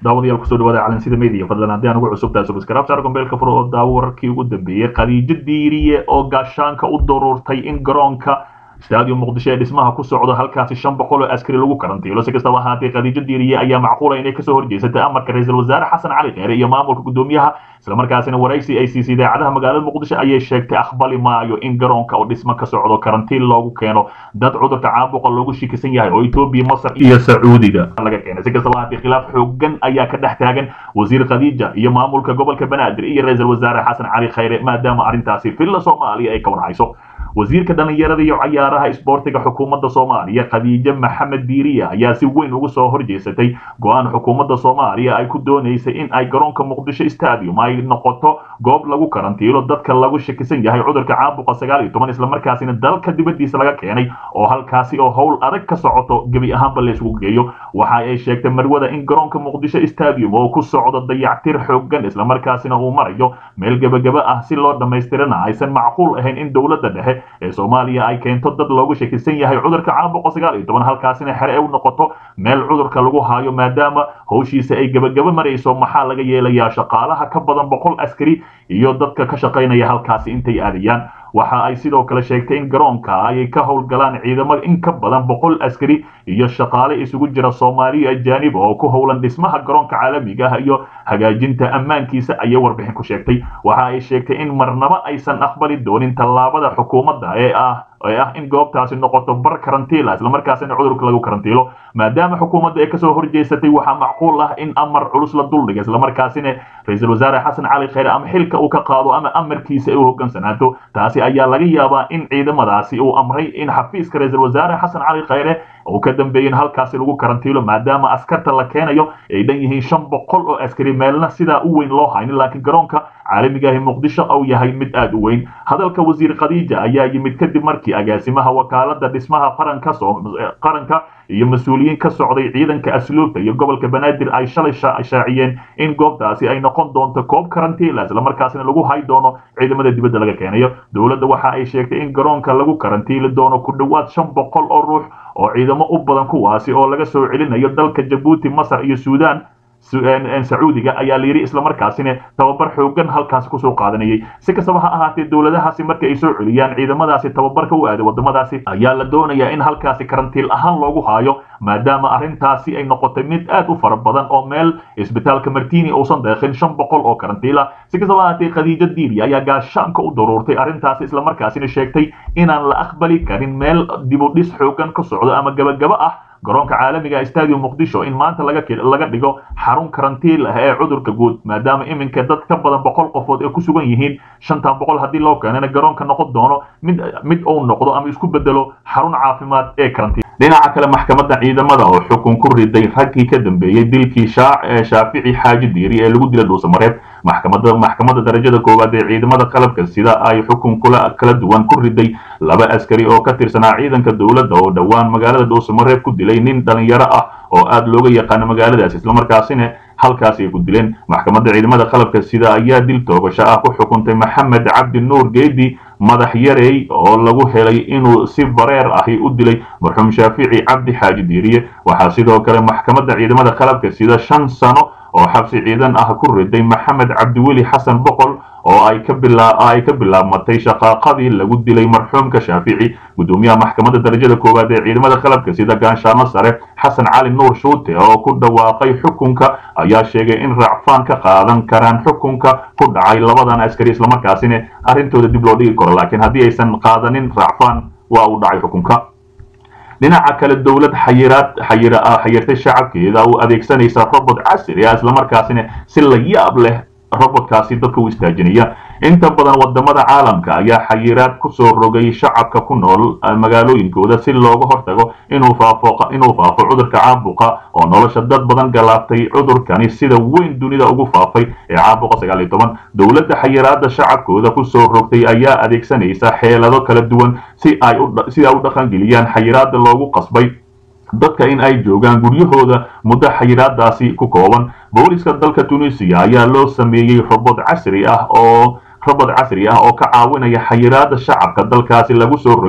daawadayaal kusoo dhawaada calansida media fadlan haddii aan ugu cusubtahay subscribe saar gombeelka furo oo daawo wararkii ugu dambeeyey khadiijo diiriye oo gaashaanka u daruurtay in garoonka stadium muqdisho ee dhismaha ku socdo halkaasi shan boqol oo askari lagu karantiilo si kastaba ahaatee khadiijo diiriye ayaa macquula inay kasoo horjeesatay amarka ra-iisul wasaare xasan cali kheyre iyo maamulka gudoomiyaha islamarkaasina waraysi ay siisay idaacadaha magaalada muqdisho ayay sheegtay aqbali maayo in garoonka oo dhismo ka socdo karantiin loogu keeno dad cudurka caabuqa loogu shikisan yahay oo etoobiya masar iyo sacuudiga laga keenay si kastaba ahaatee khilaaf xoogan ayaa ka dhex taagan wasiir khadiija iyo maamulka gobolka banaadir iyo ra-iisul wasaare xasan cali kheyre maadaama arrintaasi filla soomaaliya ay ka warhayso wasiirka dhalinyarada iyo cayaaraha isboortiga xukuumadda soomaaliya khadiijo maxamed diiriya ayaa si weyn ugu soo horjeesatay go-aan xukuumadda soomaaliya ay ku doonaysay in ay garoonka muqdisho stadium ay noqoto goob lagu karantiilo dadka lagu shakisan yahay cudurka caabuqa sagaal iyo toban islamarkaasina dalka dibadiisa laga keenay oo halkaasi oo howl adag ka socoto gebi ahaanba laysugu geeyo waxa ay sheegtay marwada in garoonka muqdisho stadium oo ku socdo dayactir xoogan islamarkaasina uu marayo meel gebagaba ah si loo dhammaystirana aysan macquul ahayn in dowladda dhexe ee soomaaliya ay keento dad loogu shakisan yahay cudurka caabuqa sagaal iyo toban halkaasina xere u noqoto meel cudurka lagu haayo maadaama howshiisa ay gebagaba marayso maxaa laga yeelayaa shaqaalaha ka badan boqol askari iyo dadka ka shaqaynaya halkaasi intay aadayaan waxa ay sidoo kale sheegtay in garoonka ay ka howlgalaan ciidamo in ka badan boqol askari iyo shaqaale isugu jira soomaaliya ajaanib oo ku howlan dhismaha garoonka caalamiga ah iyo hagaajinta ammaankiisa ayay warbixin ku sheegtay waxa ay sheegtay in marnabo aysan aqbali doonin tallaabada xukuumadda ee ah ee ah in goobtaasi noqoto bar karantiila islamarkaasina cudurka lagu karantiilo maadaama xukuumadda ay kasoo horjeesatay waxaa macquul ah in amar culus la duldhiga islamarkaasina ra-iisul wasaare xasan cali kheyre ama xilka uu ka qaado ama amarkiisa ay u hoggaansanaato taasi ayaa laga yaabaa in ciidamadaasi uu amray in xafiiska ra-iisul wasaare xasan cali kheyre uu ka dambeeyin halkaasi lagu karantiilo maadaama askarta la keenayo ay dhan yihiin shan boqol oo askari meelna sidaa u weyn loo haynin laakiin garoonka caalamigaahi muqdisho uu yahay mid aad u weyn hadalka wasiir khadiija ayaa yimid kadib markii agaasimaha wakaalada dhismaha qaranka qaranka iyo mas-uuliyiin ka socday ciidanka asluubta iyo gobolka banaadir ay shalay shaaciyeen in goobtaasi ay noqon doonto koob karantiila islamarkaasina lagu hay doono ciidamada dibadda laga keenayo dowladda waxa ay sheegtay in garoonka lagu karantiili doono ku dhowaad shan boqol oo ruux oo ciidamo u badan kuwaasi oo laga soo celinayo dalka jabuuti masar iyo suudaan sacuudiga ayaa la yidhi islamarkaasina tababar xoogan halkaasi kusoo qaadanayay si kastaba ha ahaatee dowladahaasi marka ay soo celiyaan ciidamadaasi tababarka u aaday wadamadaasi ayaa la doonayaa in halkaasi karantiil ahaan loogu haayo maadaama arrintaasi ay noqotay mid aad u fara badan oo meel isbitaalka martini uusan deeqin shan boqol oo karantiila si kastaba ahaatee khadiijo diiri ayaa gaashaanka u daruurtay arrintaasi islamarkaasina sheegtay inaan la aqbali karin meel dibudhis xoogan ka socdo ama gabagaba ah garoonka caalamiga stadium muqdisho in maanta laga dhigo xarun karantiil ah ee cudurka guud maadaama iminka dad ka badan boqol qofood ay ku sugan yihiin shantan boqol haddii loo keenana garoonka noqon doono mid mid uu noqdo ama isku bedelo xarun caafimaad ee karantiil dhinaca kale maxkamadda ciidamada oo xukun ku riday raggii ka dambeeyey dilkii shaafici xaaji diiri ee lagu dilay dhuusamareeb maxkamadda maxkamadda darajada koowaad ee ciidamada qalabka sida ay xukun kula kala duwan ku riday laba askari oo ka tirsanaa ciidanka dowladda oo dhowaan magaalada dhuusamareeb ku dilay nin dhalinyaro ah oo aad looga yaqaano magaaladaas islamarkaasina halkaasi ay ku dileen maxkamadda ciidamada qalabka sida ayaa dil toogasho ah ku xukuntay maxamed cabdi nuur geedi madax yarey oo lagu helay inuu si bareer ahi u dilay marxuum shaafici cabdi xaaji diiriye waxaa sidoo kale maxkamadda ciidamada qalabka sida shan sano oo xabsi ciidan ah ku riday maxamed cabdiweli xasan boqol oo ay ka ay ka bilaabmatay shaqaaqadii lagu dilay marxuumka shaafici gudoomiyaha maxkamadda darajada koowaad ee ciidamada qalabka sida gaanshaano sare xasan cali nuur shuute oo ku dhawaaqay xukunka ayaa sheegay in racfaan ka qaadan karaan xukunka ku dhacay labadan askari islamarkaasina arrintooda dib loo dhigi karo laakiin haddii aysan qaadanin racfaan waa uu dhacay xukunka dhinaca kale dowlad xayiraad xayirtay shacabkeeda u adeegsanaysa robot casri ah islamarkaasina si la yaab leh robotkaasi dadka u istaajinaya inta badan wadamada caalamka ayaa xayiraad kusoo rogay shacabka ku nool magaalooyinkooda si looga hortago inuu faafo inuu faafo cudurka caabuqa oo nolosha dad badan galaabtay cudurkani sida weyn dunida ugu faafay ee caabuqa sagaal iyo toban dowladda xayiraada shacabkooda kusoo rogtay ayaa adeegsanaysa xeelado kala duwan si ay si ay u dhaqangeliyaan xayiraada loogu qasbay dadka in ay joogaan guryahooda muddo xayiraadaasi ku kooban booliska dalka tunisiya ayaa loo sameeyey robot casri ah oo robot casri ah oo ka caawinaya xayiraada shacabka dalkaasi lagu soo rogay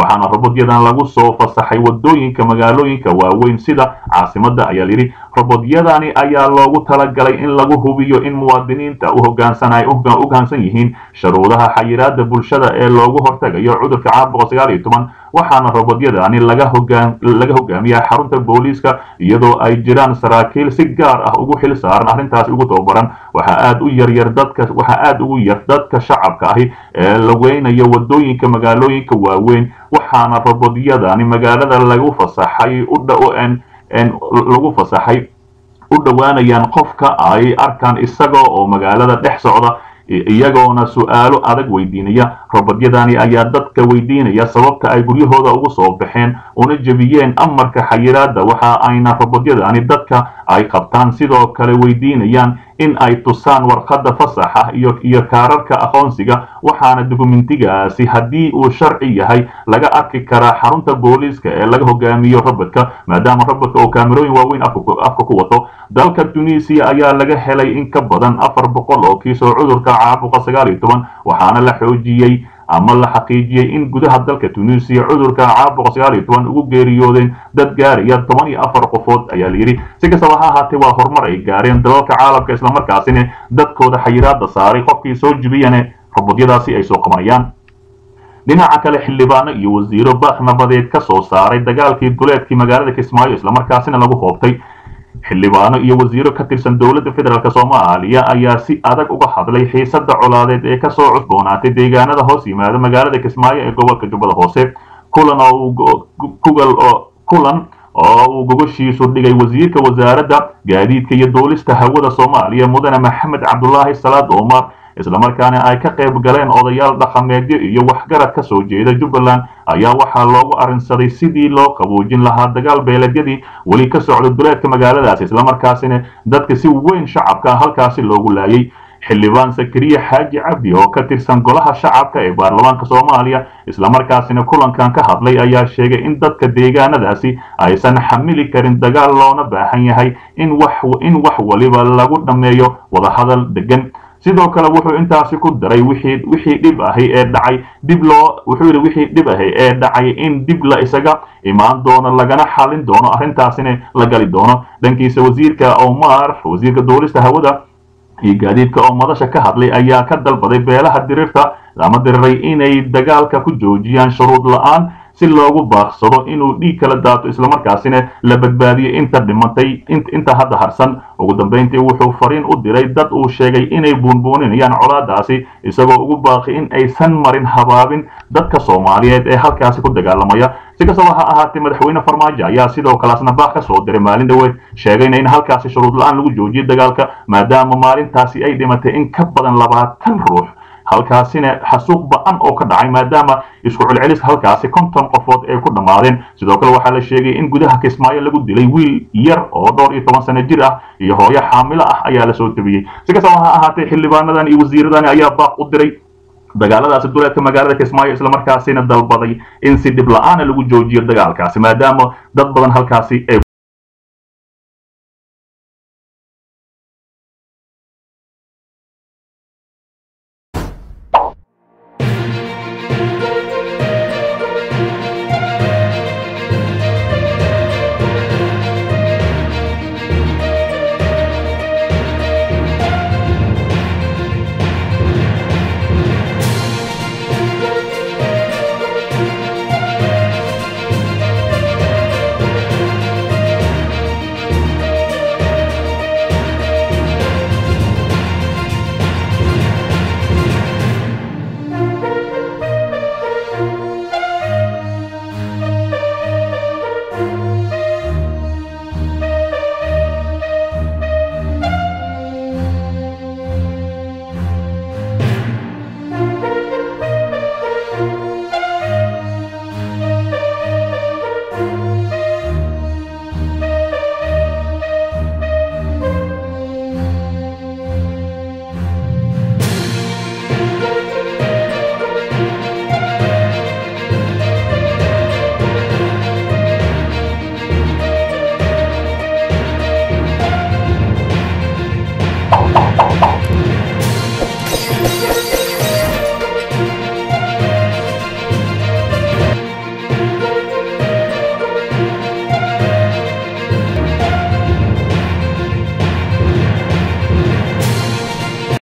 waxaana robodyadan lagu soo fasaxay wadooyinka magaalooyinka waaweyn sida caasimada ayaa layidhi robodyadani ayaa loogu talagalay in lagu hubiyo in muwaadiniinta u hogaansan yihiin shuruudaha xayiraada bulshada ee loogu hortagayo cudurka caabuqa sagaal iyo toban waxaana robodyadani laga hogaamiyaa xarunta booliiska iyadoo ay jiraan saraakiil si gaar ah ugu xil saaran arrintaasi ugu tababaran waxaa aad u yaryar dadka waxaa aad ugu yar dadka shacabka ahi ee lageynayo wadooyinka magaalooyinka waaweyn waxaana robodyadani magaalada lagu fasaxay lagu fasaxay u dhowaanayaan qofka ay arkaan isaga oo magaalada dhex socda iyagoona su-aalo adag weydiinaya robodyadani ayaa dadka weydiinaya sababta ay guryahooda ugu soo baxeen una jebiyeen amarka xayiraada waxa ayna robodyadani dadka ay qabtaan sidoo kale weydiinayaan in ay tusaan warqadda fasaxa iyo iyo kaararka aqoonsiga waxaana dukumentigaasi haddii uu sharci yahay laga arki karaa xarunta booliiska ee laga hogaamiyo robodka maadaama robodka oo kaamerooyin waaweyn afka ku wato dalka tunisiya ayaa laga helay in ka badan afar boqol oo kiisoo cudurka caabuqa sagaal iyo toban waxaana la xoojiyey ama la xaqiijiyey in gudaha dalka tunisiya cudurka caabuqa sagaal iyo toban ugu geeriyoodeen dad gaaraya toban iyo afar qofood ayaa layidhi si kastaba ha ahaatee waa horumar ay gaareen dalalka caalamka islamarkaasina dadkooda xayiraada saaray qofkii soo jibiyane robodyadaasi ay soo qabanayaan dhinaca kale xildhibaano iyo wasiiro baaq nabadeed ka soo saaray dagaalkii duleedkii magaalada kismaayo islamarkaasina lagu hoobtay xildhibaano iyo wasiiro ka tirsan dowladda federaalk soomaaliya ayaa si adag uga hadlay xiisada colaadeed ee kasoo cusboonaatay deegaanada hoos yimaada magaalada kismaayo ee gobolka jubbada hoose kulan kulan oo uu gogoshiisu dhigay wasiirka wasaaradda gaadiidka iyo duulista hawada soomaaliya mudane maxamed cabdulaahi salaad omar islamarkaana ay ka qayb galeen odayaal dhaqameedyo iyo waxgarad ka soo jeeda jubbaland ayaa waxaa loogu arrinsaday sidii loo qaboojin lahaa dagaal beeleedyadii weli ka socda duleedka magaaladaasi islamarkaasina dadka si weyn shacabka halkaasi loogu laayay xildhibaan sakariye xaaji cabdi oo ka tirsan golaha shacabka ee baarlamaanka soomaaliya islamarkaasina kulankan ka hadlay ayaa sheegay in dadka deegaanadaasi aysan xamili karin dagaal loona baahan yahay in wax waliba lagu dhammeeyo wadahadal degan sidoo kale wuxuu intaasi ku daray wixii wixii dhib ahi ee dhacay dib loo wuxuu yidhi wixii dhib ahi ee dhacay in dib la isaga imaan doono lagana xalin doono arrintaasina la gali doono dhankiisa wasiirka omar wasiirka duulista hawada iyo gaadiidka oo madasha ka hadlay ayaa ka dalbaday beelaha dirirta ama diriray inay dagaalka ku joojiyaan shuruud la-aan si loogu baaqsado inuu dhiig kala daato islamarkaasina la badbaadiyo inta dhimatay inta hadda harsan ugu dambayntii wuxuu fariin u diray dad uu sheegay inay buunbuuninayaan colaadaasi isagoo ugu baaqi in aysan marin habaabin dadka soomaaliyeed ee halkaasi ku dagaalamaya si kastaba ha ahaatee madaxweyne farmaajo ayaa sidoo kaleasna baaq ka soo diray maalin dhaweed sheegayna in halkaasi shuruud la-aan lagu joojiyo dagaalka maadaama maalintaasi ay dhimatay in ka badan labaatan ruux halkaasina xasuuq ba-an oo ka dhacay maadaama isku celcelis halkaasi konton qofood ay ku dhammaadeen sidoo kale waxaa la sheegay in gudaha kismaayo lagu dilay wiil yar oo dhowr iyo toban sano jir ah iyo hooyo xaamilo ah ayaa lasoo tabiyey si kastaba ha ahaatee xildhibaanadan iyo wasiiradani ayaa baaq u diray dagaaladaasi duleedka magaalada kismaayo islamarkaasina dalbaday in si dhib la-aana lagu joojiyo dagaalkaasi maadaama dad badan halkaasi ay